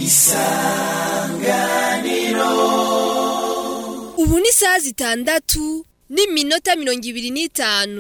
ubu ni isaha zitandatu n'iminota mirongo ibiri n'itanu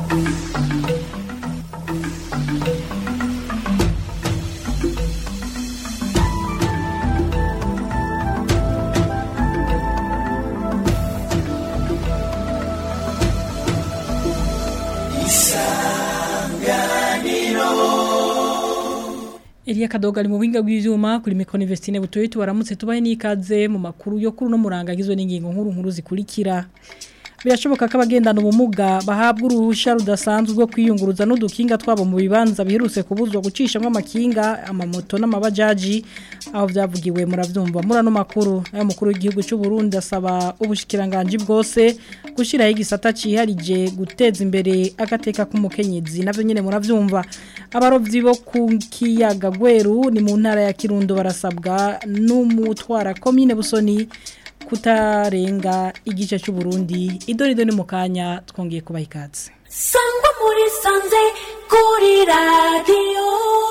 Elia Kadoga ari mu buhinga bw'ivyuma kuri Micro Investine butoye tubaramutse tubaye nikaze mu makuru yo kuri no muranga agizwe n'ingingo nkuru nkuru zikurikira birashoboka ko abagendana ubumuga bahabwa uruhusha rudasanzwe rwo kwiyunguruza n'udukinga twabo mu bibanza biherutse kubuzwa gucishamo amakinga amamoto n'amabajaji aho byavugiwe muravyumva murano makuru ayo mukuru w'igihugu cy'u Burundi asaba ubushikiranganje bwose gushiraho igisata ciharije guteza imbere agateka k'umukenyezi navyo nyene muravyumva abarovyi bo ku kiyaga gweru ni mu ntara ya Kirundo barasabwa n'umutwara commune Busoni kutarenga igice cy'u Burundi idorido ni mukanya twongeye kubaha ikaze sangwa muri sanze kuri radiyo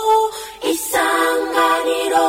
isanganiro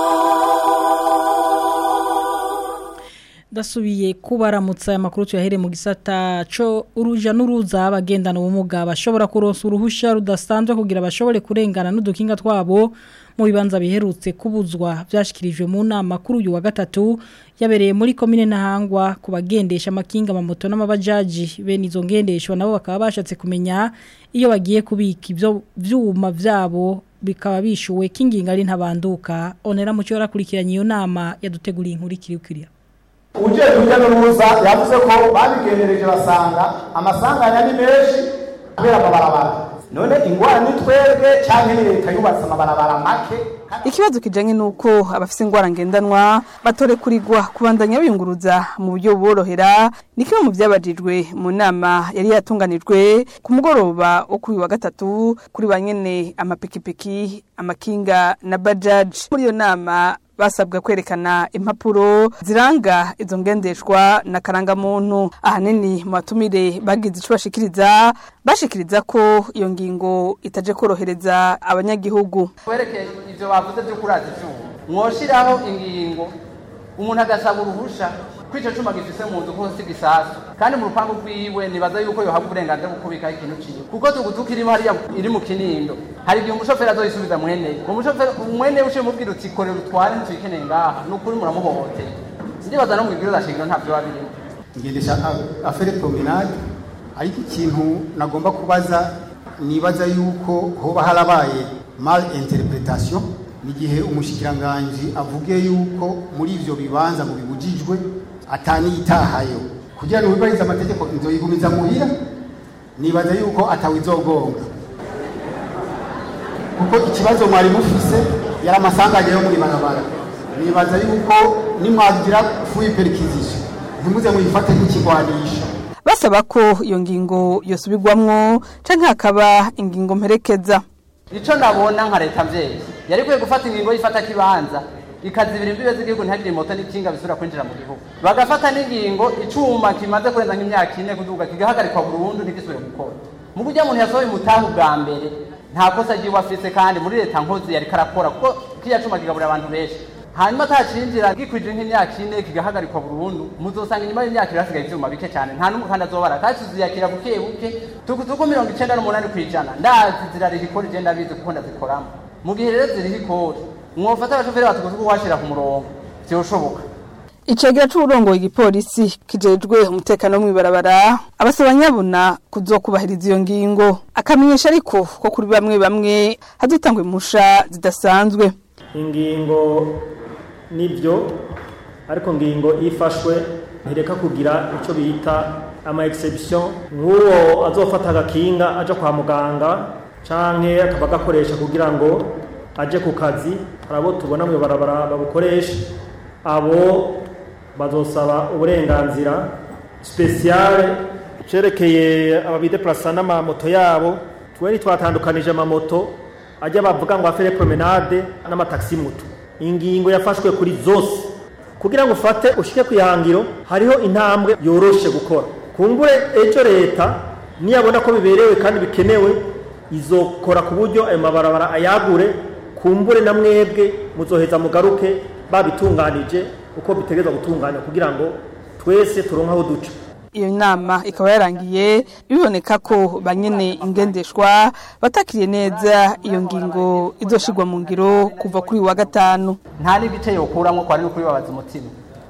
dasubiye kubaramutsa aya makuru tuyahere mu gisata co uruja n'uruza abagendana ubumuga bashobora kuronsa uruhusha rudasanzwe kugira bashobore kurengana n'udukinga twabo mu bibanza biherutse kubuzwa byashikirijwe mu nama kuri uyu wa gatatu yabereye muri komine Ntahangwa ku bagendesha amakinga amamoto n'amabajaji bene izo ngendeshwa nabo bakaba bashatse kumenya iyo bagiye kubika ibyo vyuma vyabo bikaba bishuwe kinginga ari ntabanduka onera mucyo yarakurikiranye iyo nama yaduteguriye inkuru ikirikirira uje kujya n'uruza yavuze ko babigendereje basanga amasanganya ni menshi kubera amabarabara none ingwara ni twebwe cyangwa ni leta yubatse amabarabara make Ikibazo kijanye nuko abafise ingwara ngendanwa batore kurigwa kubandanya biyunguruza mu buryo buborohera ni kimwe mu byabajijwe mu nama yari yatunganijwe ku mugoroba wo kuri wa gatatu kuri banyene amapikipiki amakinga na bajaji muri iyo nama basabwa kwerekana impapuro ziranga izo ngendeshwa na karangamuntu ahanini mu batumire bagize ico bashikiriza bashikiriza ko iyo ngingo itaje korohereza abanyagihugu werekeye ivyo bavuze vyo kuraza ivyuma mwoshiraho ingingo umuntu agasaba uruhusha ko ico cuma gifise mu nzu ko si gisasu kandi mu rupangu rwiwe nibaza yuko yohabwa uburenganzira bwo kubikaho ikintu ciwe kuko tugutuka irimo hariya iri mu kinindo hari igihe umushoferi azoyisubiza mweneye umushoferi mweneye uciye mubwira uti korera utware ntituyikeneye ngaha ni ukuri muramuhohoteye ndibaza no mu bibwiriza shingiro ntavyo biba birimo ngendesha afere promenade ariko ikintu nagomba kubaza nibaza yuko hoba harabaye mal interpretation nigihe umushikiranganje avuge yuko muri ivyo bibanza ngo bibujijwe ataniyitahayo kugira ngo wibarize amategeko nzoyigumiza muhira nibaza yuko atawizogonga kuko ikibazo mwari mufise yari amasanganya yo muri barabara nibaza yuko nimwagira fuyi perikizisha ntimuze muyifate nk'ikigwanisho basaba ko iyo ngingo yosubirwamwo canke hakaba ingingo mperekeza ico nabona nka leta mvyeyi yari kwiye gufata ingingo y'ifata kibanza ikazibira imbibe z'igihugu ntihagire moto n'ikinga bisubira kwinjira mu gihugu bagafata n'ingingo icuma kimaze kurenza nk'imyaka ine kuduga kigahagarikwa burundu ntigisubire gukora mu buryo umuntu yasohoye umutahe bwa mbere nta kosa ryiwe afise kandi muri leta nkozi yari karakora kuko kiriya cuma kigaburira abantu benshi hanyuma atacinjira gikwije nk'imyaka ine kigahagarikwa burundu muzosanga inyuma y'imyaka ibiri hasigaye ivyuma bike cyane nta n'umwe kandi azobara kandi tuziyakira buke buke tukutuku mirongo icenda n'umunani kw'ijana ndazi zirariha ikori je ndabizi kuko ndazikoramo mu gihe rero ziriho ikori mwofata abashoferi batukutuku washira ku murongo vyoshoboka Icegera c'uburongoye igipolisi kijejwe umutekano mw'ibarabara abasaba nyabuna kuzokubahiriza iyo ngingo akamenyesha ariko ko kuri bamwe bamwe hazotangwa impusha zidasanzwe ingingo nibyo ariko ngingo ifashwe ntireka kugira icyo bita ama exception nk'uwo azofata agakinga aja kwa muganga canke akaba agakoresha kugira ngo aje ku kazi hari abo tubona mu barabara babukoresha abo bazosaba uburenganzira spesiale cerekeye ababideplasa n'amamoto yabo twe twatandukanije amamoto ajya bavuga ngo afere promenade n'amataxi moto ingingo yafashwe kuri zose kugira ngo ufate ushike ku ihangiro hariho intambwe yoroshe gukora kumbure ejo leta niyabona ko biberewe kandi bikenewe izokora ku buryo ayo mabarabara ayagure kumbure na mwebwe muzoheza mugaruke babitunganije uko bitegerezwa gutunganya kugira ngo twese turonke aho duca iyo nama ikaba yarangiye biboneka ko banyene ingendeshwa batakiriye neza iyo ngingo izoshirwa mu ngiro kuva kuri uyu wa gatanu nta n'igice yokuramo ko ari no kubibabaza umutima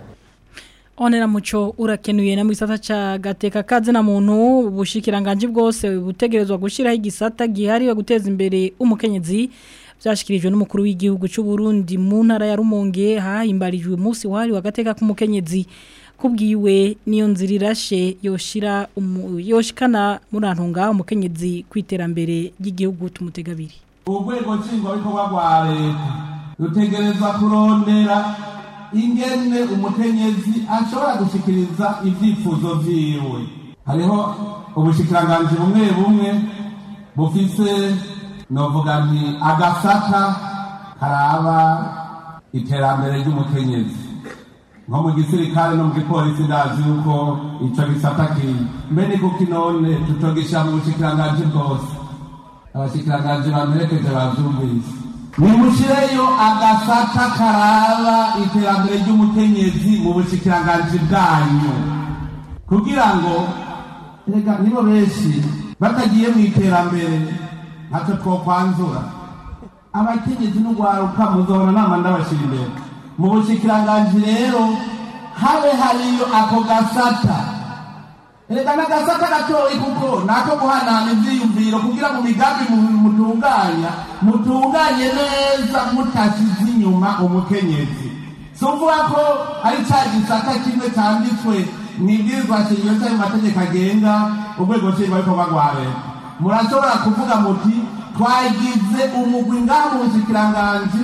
Onera muco urakenuye na mu gisata ca gateka kaze na muntu ubushikiranganje bwose butegerezwa gushiraho igisata gihariwe guteza imbere umukenyezi byashikirijwe n'umukuru w'igihugu cy'u Burundi mu ntara ya Rumonge hahimbarijwe umunsi wari wa gateka k'umukenyezi kubwiwe niyo nzira irashe yoshira umu- yoshikana murantunga umukenyezi kwiterambere ry'igihugu tumutegabiri urwego nshingwabikorwa rwa leta rutegerezwa kurondera ingene umukenyezi ashobora gushikiriza ivyifuzo vyiwe hariho ubushikiranganji bumwe bumwe bufise novuga nti agasata karaba iterambere ry'umukenyezi nko mu gisirikare no mu gipolisi ndazi yuko ico gisata kiri mbe ni kuki none tutogisha mu bushikiranganji bwose abashikiranganji bamperekeje bavyumvise nimushireyo agasata karaba iterambere ry'umukenyezi mu bushikiranganji bwanyu kugira ngo rega nibo benshi batagiye mu iterambere ntacyo twokwanzura abakenyezi n'ugwaruka muzobona nama ndabashira imbere mu bushikiranganji rero habe hariyo ako gasata Erega n'agasata gatoyi kuko nako guhanahana ivyiyumviro kugira mu migambi mu- mutunganya mutunganye neza mutasize inyuma umukenyezi si uvuga ko ari ca gisata kimwe canditswe mwibwirizwa shingiro canke mu mategeko agenga urwego nshingwabikorwa rwa leta murashobora kuvuga muti twagize umugwi ngaha mu bushikiranganji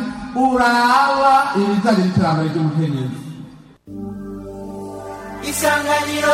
uraba ibijanye n'iterambere ry'umukenyezi isanganiro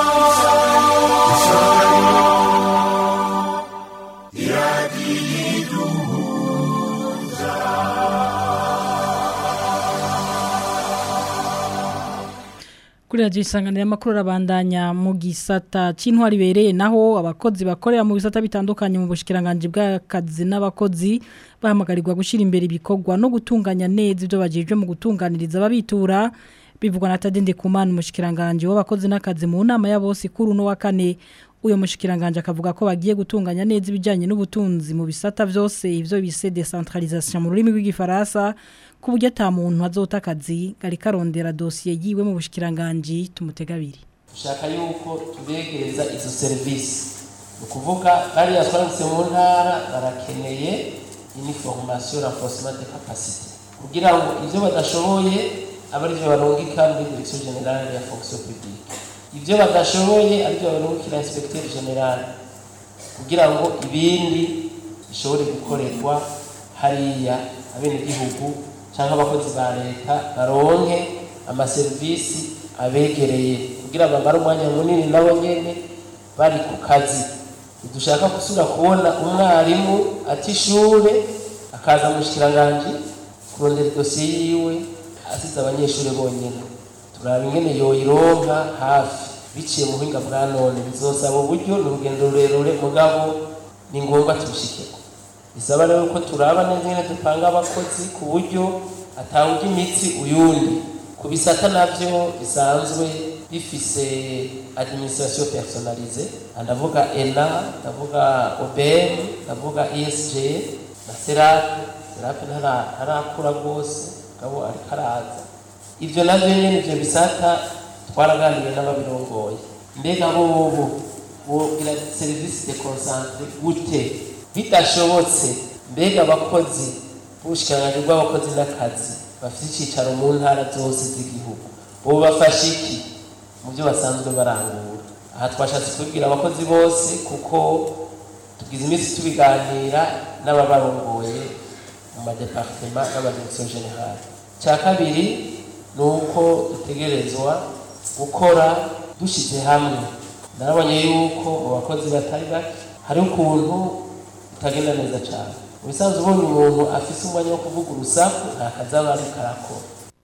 Kuri radio isanganira makuru rabandanya mu gisata c'intwari bereye naho abakozi bakorera mu bisata bitandukanye mu bushikiranganje bw'akazi n'abakozi bahamagarirwa gushira imbere ibikorwa no gutunganya neza ibyo bajejwe mu gutunganiriza ababitura bivugwa na Tadende Kumana umushikiranganje w'abakozi n'akazi mu nama ya bose kuri uno wa kane uyo mushikiranganje akavuga ko bagiye gutunganya neza ibijanye n'ubutunzi mu bisata vyose ivyo bise decentralisation mu rurimi rw'igifaransa ku buryo ata muntu azota akazi gari karondera dosiye yiwe mu bushikiranganje tumutegabiri dushaka yuko tubegereza izo serivisi ni ukuvuga bariya twaramutse mu ntara barakeneye iniforomasiyo renforcement de capacité kugira ngo ibyo badashoboye abe aribyo barungika muri direction generale ya fonction publique ibyo badashoboye aribyo barungikira inspecteur general kugira ngo ibindi bishobore gukorerwa hariya abenegihugu cyangwa abakozi ba leta baronke amaserivisi abegereye kugira bamare umwanya munini nabo nyene bari ku kazi dushaka gusubira kubona umwarimu ati ishure akaza mu shikiranganji kurondera idosiye yiwe asize abanyeshuri bonyene turaba ingene yoyironka hafi biciye mu buhinga bwa none bizosaba uburyo ni urugendo rurerure mugabo ni ngombwa tubishikeko bisaba rero ko turaba neza ingene dupanga abakozi ku buryo atawuja imitsi uyundi ku bisata navyo bisanzwe bifise administration personnalisée ndavuga ena ndavuga obm ndavuga esg na serape serape ntarakura rwose gabo ariko araza ivyo navyo nyene ivyo bisata twaraganiriye n'ababirongoye mbega bobo bogira serivisi de concentre gute bidashobotse mbega abakozi b'ubushikiranganji bw'abakozi n'akazi bafite icicaro mu ntara zose z'igihugu bo bafasha iki mu byo basanzwe barangura aha twashatse kubibwira abakozi bose kuko tugize iminsi tubiganira n'ababarongoye mu madepartema n'amadirekisiyo generale cya kabiri ni uko dutegerezwa gukora dushyize hamwe narabonye yuko mu bakozi batari bake hari ukuntu bitagenda neza cyane mu bisanzwe ubonye umuntu afise umwanya wo kuvuga urusaku nta kazi aba ariko arakora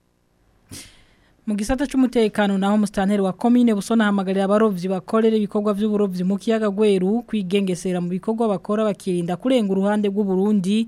mu gisata cy'umutekano naho musitanteri wa komine busona hamagarira abarovyi bakorera ibikorwa by'uburovyi mu kiyaga gweru kwigengesera mu bikorwa bakora bakirinda kurenga uruhande rw'u Burundi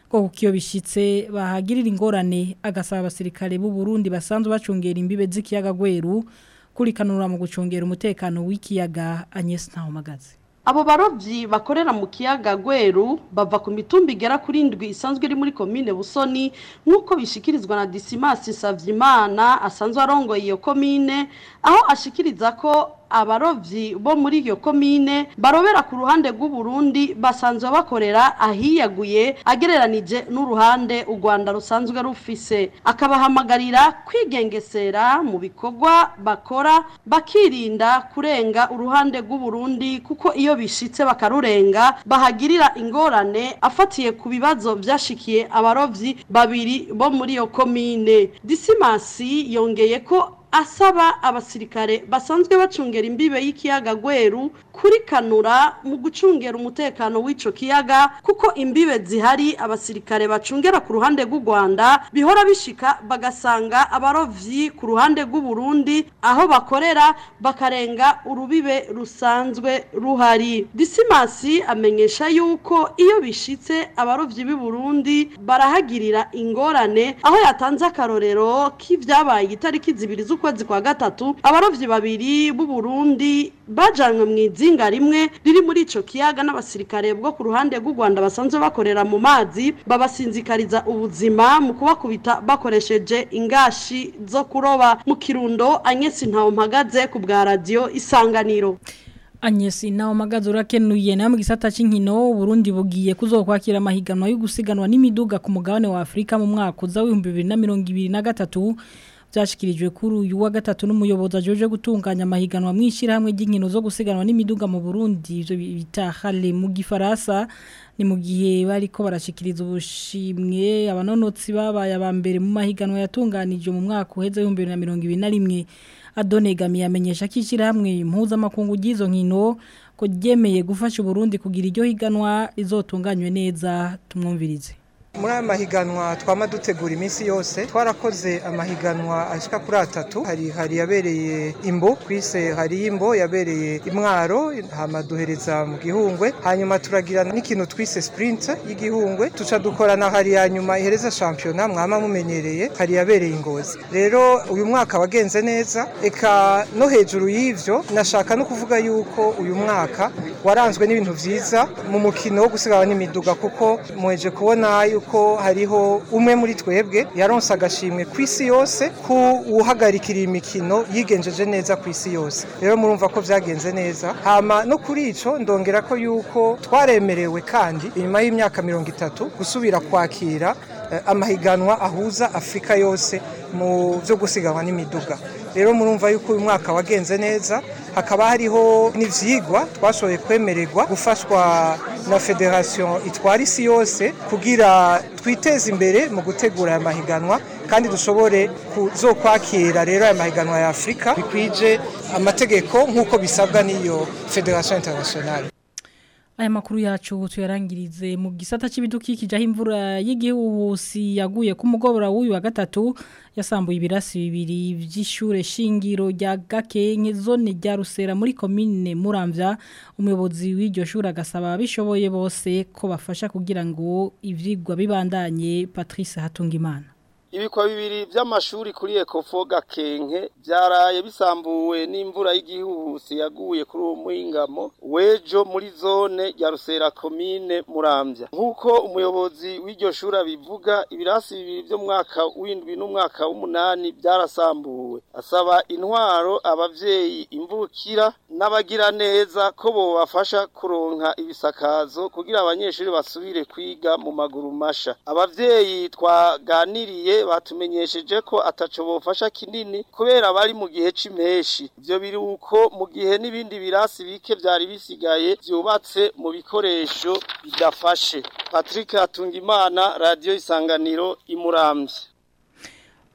ko kukiyo bishitse bahagirira ingorane agasaba abasirikare b'u Burundi basanzwe bacungera imbibe z'ikiyaga gweru kurikanura mu gucungera umutekano w'ikiyaga Agnes Ntawumagaze Abo barovyi bakorera mu kiyaga Gweru bava ku mitumba igera kuri indwi isanzwe iri muri komine Busoni nk'uko bishikirizwa na Dismas Savyimana asanzwe arongoye iyo komine aho ashikiriza ko abarovyi bo muri iyo komine barobera ku ruhande rw'u Burundi basanzwe bakorera ahiyaguye agereranije n'uruhande u Rwanda rusanzwe rufise akabahamagarira kwigengesera mu bikorwa bakora bakirinda kurenga uruhande rw'u Burundi kuko iyo bishitse bakarurenga bahagirira ingorane afatiye ku bibazo byashikiye abarovyi babiri bo muri iyo komine Disimasi yongeye ko asaba abasirikare basanzwe bacungera imbibe y'ikiyaga Gweru kurikanura mu gucungera umutekano w'ico kiyaga kuko imbibe zihari abasirikare bacungera ku ruhande rw'u Rwanda bihora bishika bagasanga abarovyi ku ruhande rw'u Burundi aho bakorera bakarenga urubibe rusanzwe ruhari Disimasi amenyesha yuko iyo bishitse abarovyi b'i Burundi barahagirira ingorane aho yatanze akarorero k'ivyabaye itariki zibiri z'ukwezi kwa gatatu abarovyi babiri b'u Burundi bajanwe mu izinga rimwe riri muri ico kiyaga n'abasirikare bwo ku ruhande rw'u Rwanda basanzwe bakorera mu mazi babasinzikariza ubuzima mu kubakubita bakoresheje ingashi zo kuroba mu kirundo Agnes Ntawumpagaze ku bwa radio Isanganiro Agnes Ntawumpagaze urakenuye na mu gisata c'inkino Burundi bugiye kuzokwakira amahiganwa yo gusiganwa n'imiduga ku mugabane wa Afrika mu mwaka uza w'ibihumbi bibiri na mirongo ibiri na gatatu byashyikirijwe kuri uyu wa gatatu n'umuyobozi ajeje gutunganya amahiganwa mu ishyirahamwe ry'inkino zo gusiganwa n'imiduga mu Burundi ibyo bita hale mu gifaransa ni mu gihe bariko barashikiriza ubushimwe abanonotsi babaye aba mbere mu mahiganwa yatunganije mu mwaka uheze w'ibihumbi bibiri na mirongo ibiri na rimwe adonegamiye amenyesha ko ishyirahamwe mpuzamakungu ry'izo nkino ko ryemeye gufasha Burundi kugira iryo higanwa rizotunganywe neza tumwumvirize muri aya mahiganwa twama dutegura iminsi yose twarakoze amahiganwa ashika kuri atatu hari hari yabereye imbo kwise hari imbo yabereye imwaro hama duhereza mu gihungwe hanyuma turagira n'ikintu twise sprint y'igihungwe tuca dukorana hari ya nyuma ihereza shampiyona mwama mumenyereye hari yabereye ingozi rero uyu mwaka wagenze neza eka no hejuru y'ivyo nashaka no kuvuga yuko uyu mwaka waranzwe n'ibintu vyiza mu mukino wo gusigawa n'imiduga kuko muheje kubona yuko ko hariho umwe muri twebwe yaronse agashimwe ku isi yose ku uhagarikira imikino yigenjeje neza ku isi yose rero murumva ko byagenze neza hama no kuri ico ndongera ko yuko twaremerewe kandi inyuma y'imyaka mirongo itatu gusubira kwakira amahiganwa ahuza afurika yose mu byo gusiganwa n'imiduga rero murumva yuko uyu mwaka wagenze neza hakaba hariho n'ivyigwa twashoboye kwemererwa gufashwa na federation itwara isi yose kugira twiteze imbere mu gutegura aya mahiganwa kandi dushobore kuzokwakira rero aya mahiganwa ya Afrika bikwije amategeko nk'uko bisabwa n'iyo federation internationale Aya makuru yacu tuyarangirize mu gisata c'ibidukikije aho imvura y'igihuhusi yaguye ku mugobora w'uyu wa gatatu yasambuye ibirasi bibiri vy'ishure shingiro rya Gakenke zone rya Rusera muri commune Muramvya umuyobozi w'iryo shure agasaba abishoboye bose ko bafasha kugira ngo ivyigwa bibandanye Patrice Hatungimana ibikwa bibiri by'amashuri kuri ekofo gakenke byaraye bisambuwe n'imvura y'igihuhusi yaguye kuri uwo muhingamo wejo muri zone ya rusera komine murambya nk'uko umuyobozi w'iryo shuri abivuga ibirasi bibiri byo mwaka w'indwi n'umwaka w'umunani byarasambuwe asaba intwaro abavyeyi imvukira n'abagira neza ko bobafasha kuronka ibisakazo kugira abanyeshuri basubire kwiga mu maguru masha abavyeyi twaganiriye batumenyesheje ko ataco bofasha kinini kubera bari mu gihe c'impeshi ivyo biri uko mu gihe n'ibindi birasi bike vyari bisigaye vyubatse mu bikoresho bidafashe Patrick Hatungimana Radio Isanganiro imuramvye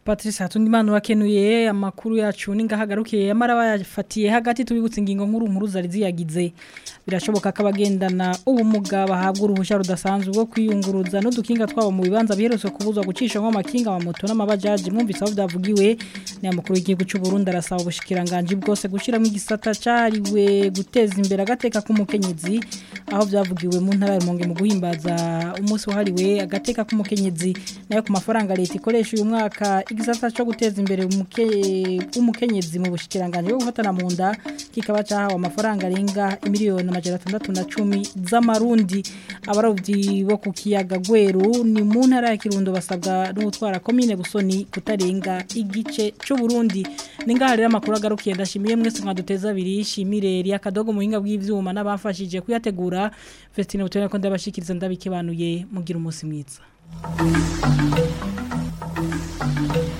Patrice Hatundimana urakenuye amakuru yacu ningahagarukiye yamara bayafatiye hagati tubibutse ingingo nkuru nkuru zari ziyagize birashoboka ko abagendana ubumuga bahabwa uruhushya rudasanzwe rwo kwiyunguruza n'udukinga twabo mu bibanza biherutse kubuzwa gucisha nko amakinga amamoto n'amabajaji mwumvise aho byavugiwe ni amakuru y'igihugu cy'u Burundi arasaba ubushikiranganje bwose gushiramo igisata cariwe guteza imbere agateka k'umukenyezi aho byavugiwe mu ntara ya Rumonge mu guhimbaza umunsi wahariwe agateka k'umukenyezi nayo ku mafaranga leta ikoresha uyu mwaka igisata cyo guteza imbere umukenyezi mu bushikiranganje bwo gufatana mu nda kikaba cyahawe amafaranga arenga miliyoni amajana atandatu na cumi z'amarundi abarobyi bo ku kiyaga gweru ni mu ntara ya kirundo basabwa n'utwara komine busoni kutarenga igice cy'u Burundi ningaha rero amakuru agarukiye ndashimiye mwese mwaduteza abiri shimire ri akadogo muhinga bw'ivyuma n'abafashije kuyategura Festine Butone ko ndabashikiriza ndabikebanuye mugira umunsi mwiza Thank you.